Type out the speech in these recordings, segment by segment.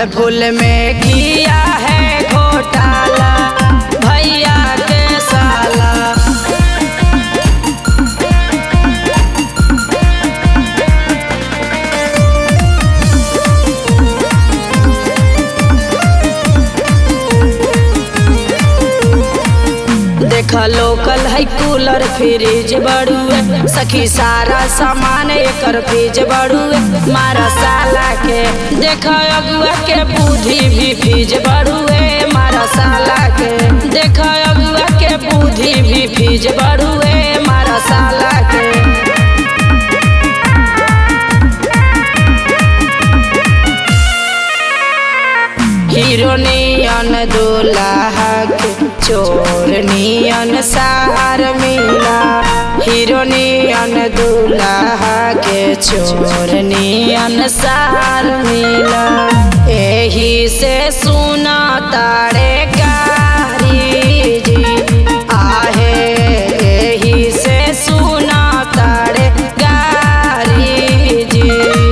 फल फूल में किया है घोटाला भैया के साला देख लोकल है कूलर फ्रिज बड़ुए सखी सारा सामान एकर फ्रिज बड़ुए मारा साला के देख अगुआ के बुद्धि भी फ्रिज बड़ुए मारा साला के देख अगुआ के बुद्धि भी फ्रिज बड़ुए मारा साला के हीरो नियन दुल्हा के चोर नियन सार मिला हीरो नियन दुल्हा के चोर नियन सार मिला एही से सुना तारे कारी जी आहे एही से सुना तारे गारी जी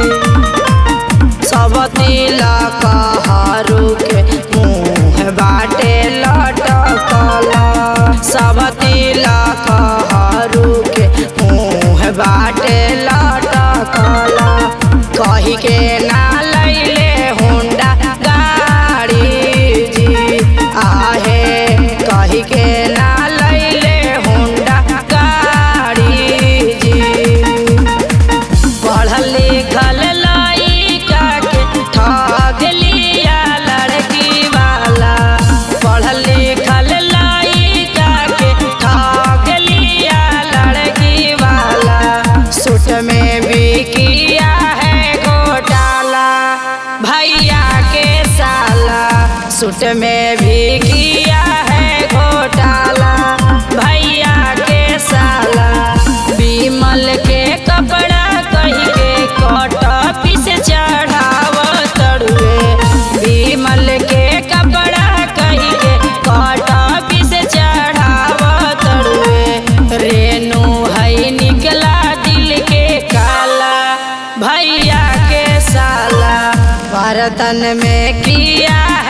सब तिलक हरू के मुँह बाटे लटकल सब तिलक हरू के मुँह बाटे लटकल कही के ना लैले होंडा गाड़ी जी आहे कही के ना लैले होंडा गाड़ी जी पढ़ल लिखल लइका के ठग लिया लड़की वाला पढ़ल लिखल लइका के ठग लिया लड़की वाला सूट में भी किया है घोटाला भैया के साला सूट में भी किया है घोटाला भैया के साला बीमल के कपड़ा कही के कट पीस चढ़ाव तड़ुए बीमल के कपड़ा कही के कट पीस चढ़ाव तड़ुए रेणु है निकला दिल के काला भैया के साला बर्तन में किया